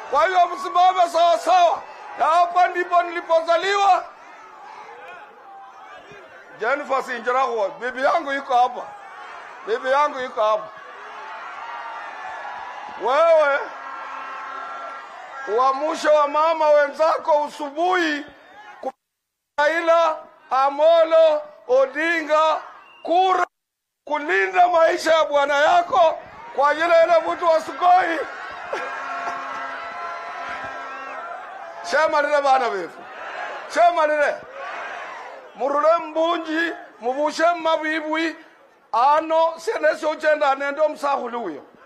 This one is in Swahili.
Kwa hiyo msimame sawa sawa, na hapa ndipo nilipozaliwa. Jennifer Sinjarago, bibi yangu yuko hapa, bibi yangu yuko hapa. Wewe uamsho wa mama wenzako usubuhi ku- Raila Amolo Odinga kura kulinda maisha ya bwana yako kwa ajili ya ile mtu wa Sugoi. shemalile bana befu shemalile murule mbunji mubushe mmabibwi ano sene socenda nende omusakhulu uyo